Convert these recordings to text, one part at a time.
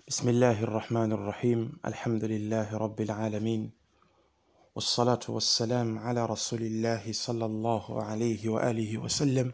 بسم الله الرحمن الرحيم الحمد لله رب العالمين والصلاة والسلام على رسول الله صلى الله عليه وآله وسلم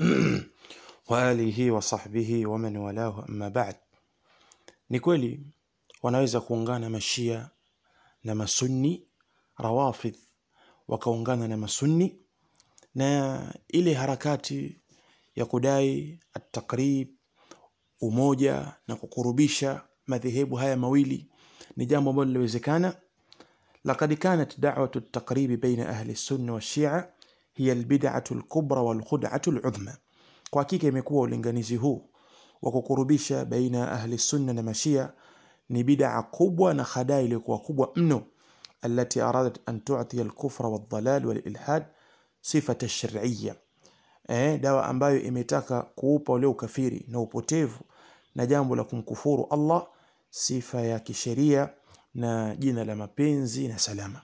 وآله وصحبه ومن والاه أما بعد ni kweli wanaweza kuungana mashia na masunni rawafidh wakaungana na masunni na ile harakati ya kudai at-taqrib umoja na kukurubisha madhehebu haya mawili ni jambo ambalo linawezekana لقد كانت دعوة التقريب بين أهل السنة والشيعة هي البدعة الكبرى والخدعة العظمى kwa hakika imekuwa ulinganizi huu wa kukurubisha baina ya ahli sunna na mashia ni bid'a kubwa na khadaa iliyokuwa kubwa mno التي أرادت أن تعطي الكفر والضلال والإلحاد صفة الشرعية eh, dawa ambayo imetaka kuupa ule ukafiri na upotevu na jambo la kumkufuru Allah sifa ya kisheria na jina la mapenzi na salama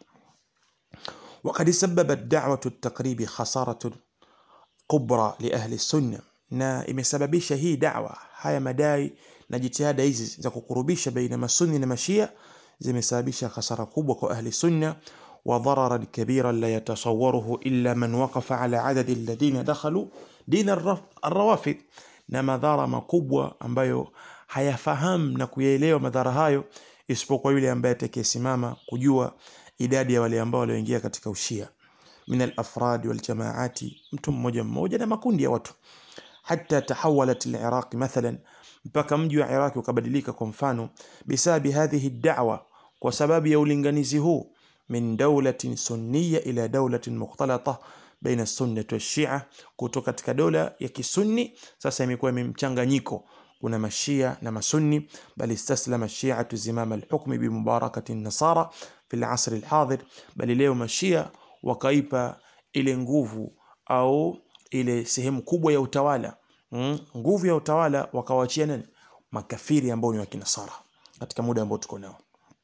وقد سببت دعوة التقريب خسارة kubra li ahli sunna na imesababisha hii da'wa haya madai na jitihada hizi za kukurubisha baina masunni na mashia zimesababisha hasara kubwa kwa ahli sunna wa dararan kabiran la yatasawwaruhu illa man waqafa ala adadi alladhina dakhalu din arrawafid na madhara makubwa ambayo hayafahamu na kuyaelewa madhara hayo isipokuwa yule ambaye atakayesimama kujua idadi ya wale ambao walioingia katika ushia من الافراد والجماعات mtu mmoja mmoja na makundi ya watu حتى تحولت العراق مثلا mpaka mji wa Iraq ukabadilika kwa mfano bisabi hadhihi da'wa kwa sababu ya ulinganizi huu min dawlatin sunniya ila dawlatin mukhtalata baina sunnah wa shia kutoka katika dola ya kisunni sasa imekuwa mchanganyiko kuna mashia na masunni bal istaslama shi'atu zimama al-hukm bi mubarakati an-nasara fi al-asr al-hadir bali leo mashia wakaipa ile nguvu au ile sehemu kubwa ya utawala mm, nguvu ya utawala wakawachia nani makafiri ambao ni wa kinasara katika muda ambao tuko nao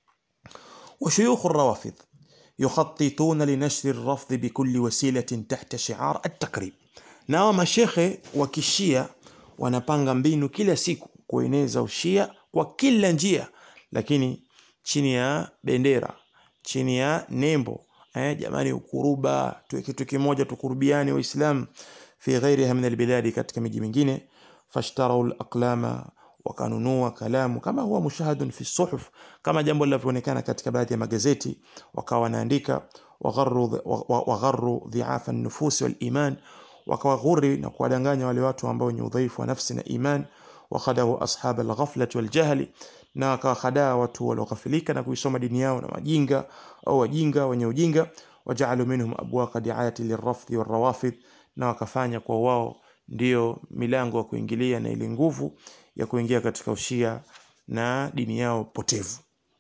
وشيوخ الروافض يخططون لنشر الرفض بكل وسيلة تحت شعار التقريب nao mashekhe wa kishia wanapanga mbinu kila siku kueneza ushia kwa kila njia lakini chini ya bendera chini ya nembo eh, jamani ukuruba tuwe kitu kimoja tukurubiane waislamu fi ghairiha min albiladi katika miji mingine fashtarau alaqlama wakanunua kalamu kama huwa mushahadun fi suhuf kama jambo linavyoonekana katika baadhi ya magazeti wakawa wanaandika wagharru wagharru dhiafa an-nufus wal iman wakawaghuri na kuwadanganya wale watu ambao wenye udhaifu wa nafsi na iman wakhadahu ashab al-ghaflati wal jahli na wakawahadaa watu walioghafilika na kuisoma dini yao na wajinga au wajinga wenye ujinga wajaalu minhum abwaqa diayati lirrafdhi warrawafid na wakafanya kwa wao ndio milango ya kuingilia na ile nguvu ya kuingia katika ushia na dini yao potevu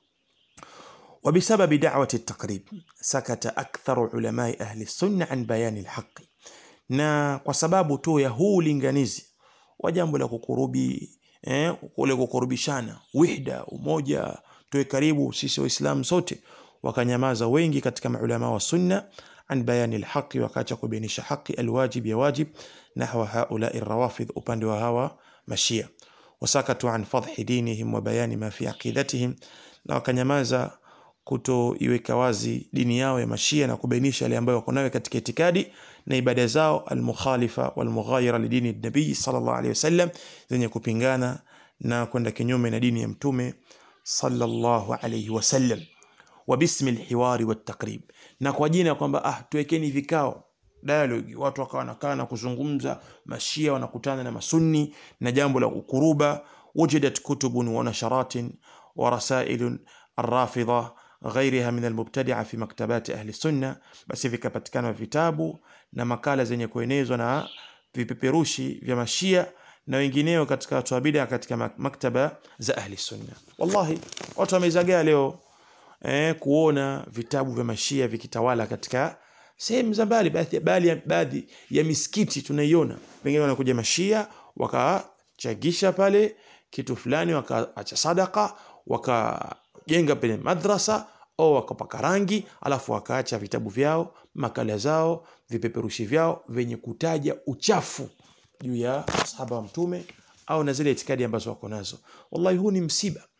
وبسبب دعوة التقريب سكت أكثر علماء أهل السنة عن بيان الحق na kwa sababu tu ya huu linganizi wa jambo la kukurubi eh, kule kukurubishana wihda umoja tuwe karibu sisi waislamu sote wakanyamaza wengi katika maulama wa sunna an bayani alhaqi wakaacha kubainisha haki alwajib ya wajib nahwa haulai rawafidh upande wa hawa mashia wasakatu an fadhi dinihim wa bayani ma fi aqidatihim na wakanyamaza kutoiweka wazi dini yao ya mashia na kubainisha yale ambayo wako nayo katika itikadi na ibada zao almukhalifa walmughayira lidini nabii sallallahu alaihi wasallam zenye kupingana na kwenda kinyume na dini ya mtume sallallahu alaihi wasallam wa bismi alhiwari wattaqrib na kwa jina kwamba ah tuwekeni vikao dialogue watu wakawa wanakaa na kuzungumza mashia wanakutana na masunni na jambo la kukuruba wujidat kutubun wa nasharatin wa rasailun الرافضة غيرها من المبتدعة في مكتبات أهل السنة بس vikapatikana vitabu na makala zenye kuenezwa na vipeperushi vya mashia na wengineo katika watu wa bid'a katika maktaba za ahli sunna wallahi watu wamezagaa leo eh, kuona vitabu vya mashia vikitawala katika sehemu za mbali baadhi baadhi ya misikiti tunaiona pengine wanakuja mashia wakachagisha pale kitu fulani wakaacha sadaka wakajenga pale madrasa au wakapaka rangi alafu wakaacha vitabu vyao makala zao vipeperushi vyao vyenye kutaja uchafu juu ya sahaba wa mtume au na zile itikadi ambazo wako nazo wallahi huu ni msiba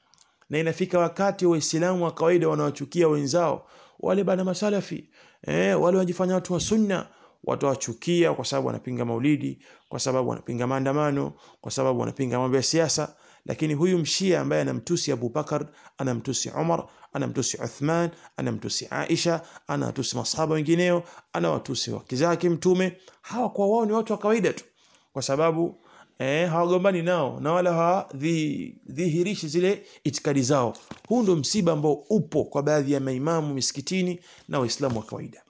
na inafika wakati waislamu wa kawaida wanawachukia wenzao wale bana masalafi eh, wale wanajifanya watu wa sunna watawachukia kwa sababu wanapinga maulidi kwa sababu wanapinga maandamano kwa sababu wanapinga mambo ya siasa lakini huyu mshia ambaye anamtusi Abubakar anamtusi Umar anamtusi Uthman anamtusi Aisha anatusi masahaba wengineo anawatusi wake zake mtume hawa kwa wao ni watu wa kawaida tu kwa sababu eh, hawagombani nao na wala hawadhihirishi zile itikadi zao huu ndo msiba ambao upo kwa baadhi ya maimamu misikitini na waislamu wa kawaida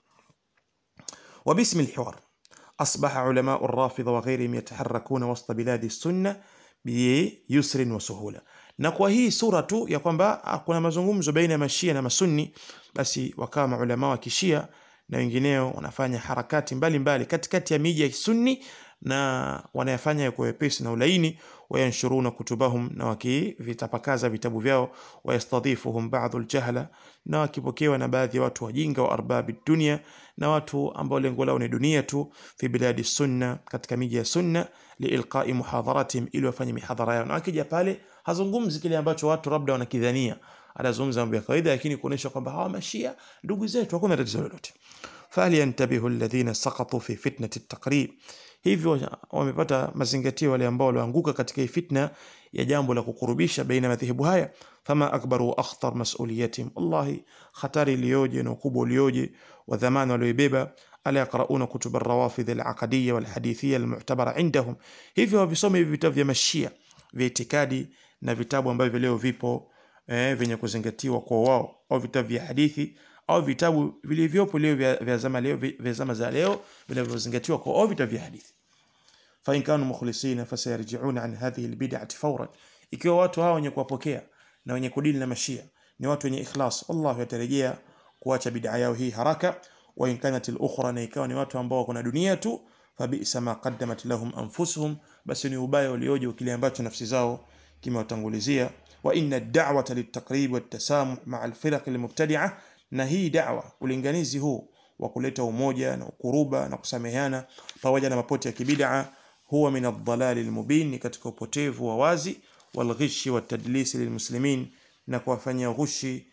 وباسم الحوار أصبح علماء الرافضة وغيرهم يتحركون وسط بلاد السنة بيسر وسهولة na kwa hii sura tu ya kwamba kuna mazungumzo baina ya mashia na masunni basi wakawa maulama wa kishia na wengineo wanafanya harakati mbalimbali katikati ya miji ya sunni na wanayafanya kwa wepesi na ulaini wayanshuruna kutubahum na wakivitapakaza vitabu vyao wayastadhifuhum ba'dhu aljahala na wakipokewa na baadhi ya watu wajinga wa arbabi dunia na watu ambao lengo lao ni dunia tu fi biladi sunna katika miji ya sunna liilqai muhadharatihim ili wafanye mihadhara yao na akija pale hazungumzi kile ambacho watu labda wanakidhania anazungumza mambo ya kawaida lakini kuonesha kwamba hawa mashia ndugu zetu hakuna tatizo lolote falyantabihu alladhina saqatu fi fitnati at-taqrib hivyo wamepata mazingatio wale ambao walioanguka katika hii fitna ya jambo la kukurubisha baina madhehebu haya fama akbaru wa akhtar mas'uliyatihim wallahi khatari iliyoje na ukubwa ulioje wa dhamana walioibeba ala yaqrauna kutub ar-rawafid al-aqdiyya wal-hadithiyya al-mu'tabara indahum hivyo wavisome hivi vitabu vya mashia vya itikadi na vitabu ambavyo leo vipo eh, vyenye kuzingatiwa kwa wao au vitabu vya hadithi au vitabu vilivyopo leo vya, vya zama leo vya zama za leo vinavyozingatiwa kwa au vitabu vya hadithi fa in kanu mukhlisina fasayarji'una an hadhihi albid'ati fawran ikiwa watu hao wenye kuwapokea na wenye kudili na mashia ni watu wenye ikhlas Allah yatarejea kuacha bid'a yao hii haraka wa in kanat al-ukhra na ikawa ni watu ambao wako na dunia tu fabisa ma qaddamat lahum anfusuhum basi ni ubaya ulioje kile ambacho nafsi zao kimewatangulizia wa inna ad-da'wata lit-taqrib wat-tasamuh ma'a al-firaq al-mubtadi'ah na hii da'wa ulinganizi huu wa kuleta umoja na ukuruba na kusameheana pamoja na mapoti ya kibid'a huwa min ad-dhalal al-mubin ni katika upotevu wa wazi walghishi watadlisi lilmuslimin na kuwafanyia ghushi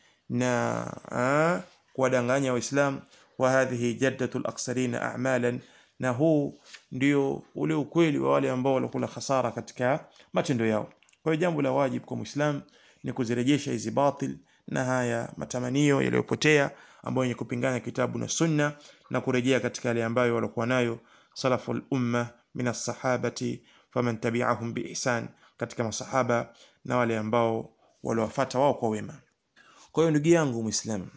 na kuwadanganya waislam wa hadhihi jaddatu al-aksarina a'malan na huu ndio ule ukweli wa wale ambao walikula hasara katika matendo yao kwa hiyo jambo la wajibu kwa muislam ni kuzirejesha hizi batil na haya matamanio yaliyopotea ambayo yenye kupingana kitabu na sunna na kurejea katika yale ambayo walikuwa nayo salaful umma min as-sahabati faman tabi'ahum biihsan katika masahaba na wale ambao waliwafuata wao kwa wema kwa hiyo ndugu yangu muislamu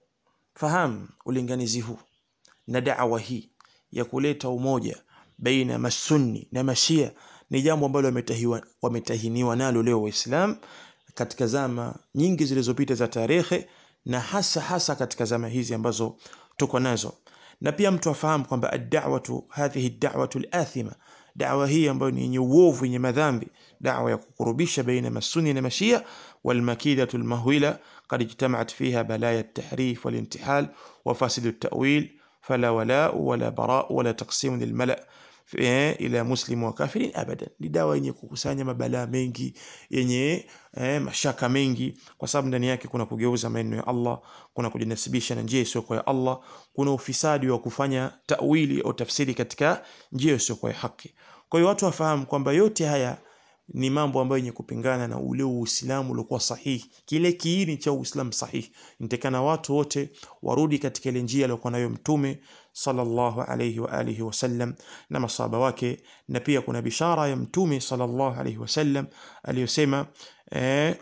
fahamu ulinganizi huu na da'wa hii ya kuleta umoja baina masunni na mashia ni jambo ambalo wametahiniwa nalo leo waislamu katika zama nyingi zilizopita za tarehe na hasa hasa katika zama hizi ambazo tuko nazo na pia mtu afahamu kwamba ad-da'watu hadhihi ad-da'watu al-athima da'wa hii ambayo ni yenye uovu yenye madhambi da'wa ya kukurubisha baina masuni na mashia walmakidatu almahwila qad ijtama'at fiha balaya at-tahrif wal-intihal wa fasid at-ta'wil fala wala wala bara wala taqsim lilmala ila muslim wa kafirin abadan ni dawa yenye kukusanya mabalaa mengi yenye eh, mashaka mengi kwa sababu ndani yake kuna kugeuza maneno ya Allah kuna kujinasibisha na njia isiyo ya Allah kuna ufisadi wa kufanya tawili au tafsiri katika njia isiyo ya haki kwa hiyo watu wafahamu kwamba yote haya ni mambo ambayo yenye kupingana na ule Uislamu uliokuwa sahihi, kile kiini cha Uislamu sahihi. Nitakana watu wote warudi katika ile njia aliyokuwa nayo Mtume sallallahu alayhi wa alihi wasallam na masahaba wake, na pia kuna bishara ya Mtume sallallahu alayhi wasallam aliyosema eh,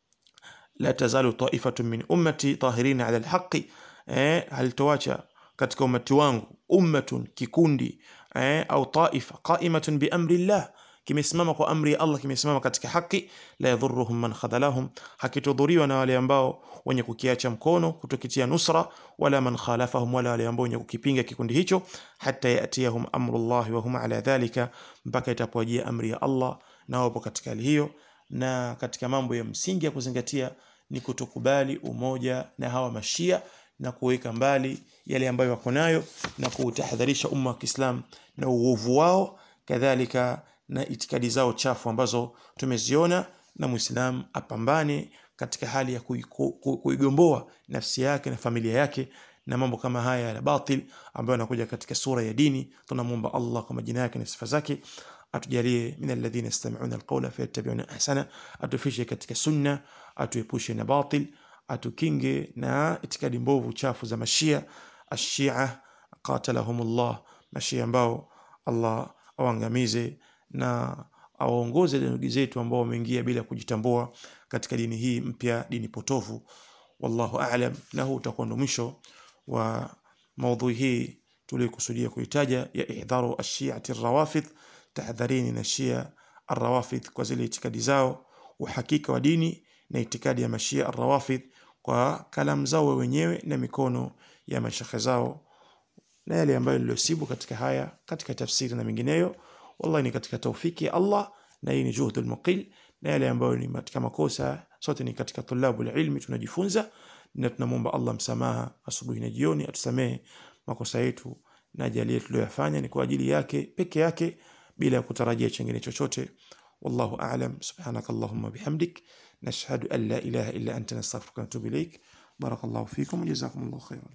la tazalu ta'ifatun min ummati tahirina ala alhaqi, eh, halitoacha katika umati wangu ummatun kikundi eh, au taifa qaimatun bi amri llah kimesimama kwa amri ya Allah kimesimama katika haki la yadhurruhum man khadalahum hakitudhuriwa na wale ambao wenye kukiacha mkono kutokitia nusra wala man khalafahum wala wale ambao wenye kukipinga kikundi hicho hata yatiyahum amrullah wa hum ala dhalika mpaka itapowajia amri ya Allah na wapo katika hali hiyo na katika mambo ya msingi ya kuzingatia ni kutokubali umoja na hawa mashia na kuweka mbali yale ambayo wako nayo na kuutahadharisha umma wa Kiislam na uovu wao kadhalika na itikadi zao chafu ambazo tumeziona na muislam apambane katika hali ya kuiko- ku- kuigomboa nafsi yake na familia yake na mambo kama haya ya batil ambayo yanakuja katika sura ya dini tunamwomba Allah kwa majina yake na sifa zake atujalie min alladhina yastami'una alqawla fayattabi'una ahsana atufishe katika sunna atuepushe na batil atukinge na itikadi mbovu chafu za mashia ashia qatalahumullah mashia ambao Allah awangamize na awaongoze ndugu zetu ambao wameingia bila kujitambua katika dini hii mpya dini potofu wallahu a'lam na huu utakuwa ndo mwisho wa maudhui hii tuliyokusudia kuitaja ya ihdharu ashiati rawafidh tahadharini na shia arrawafidh kwa zile itikadi zao uhakika wa dini na itikadi ya mashia arrawafidh kwa kalamu zao wenyewe na mikono ya mashekhe zao na yale ambayo niliyosibu katika haya katika tafsiri na mengineyo wallahi ni katika taufiki ya Allah na hii ni juhdul muqil na yale ambayo ni katika makosa sote ni katika tulabu ilmi tunajifunza na tunamwomba Allah msamaha asubuhi na jioni atusamehe makosa yetu na ajalie tuliyoyafanya ni kwa ajili yake peke yake bila ya kutarajia chengine chochote wallahu a'lam subhanakallahumma bihamdik nashhadu an la ilaha illa anta nastaghfiruka wa natubu ilaik barakallahu fikum wa jazakumullahu khairan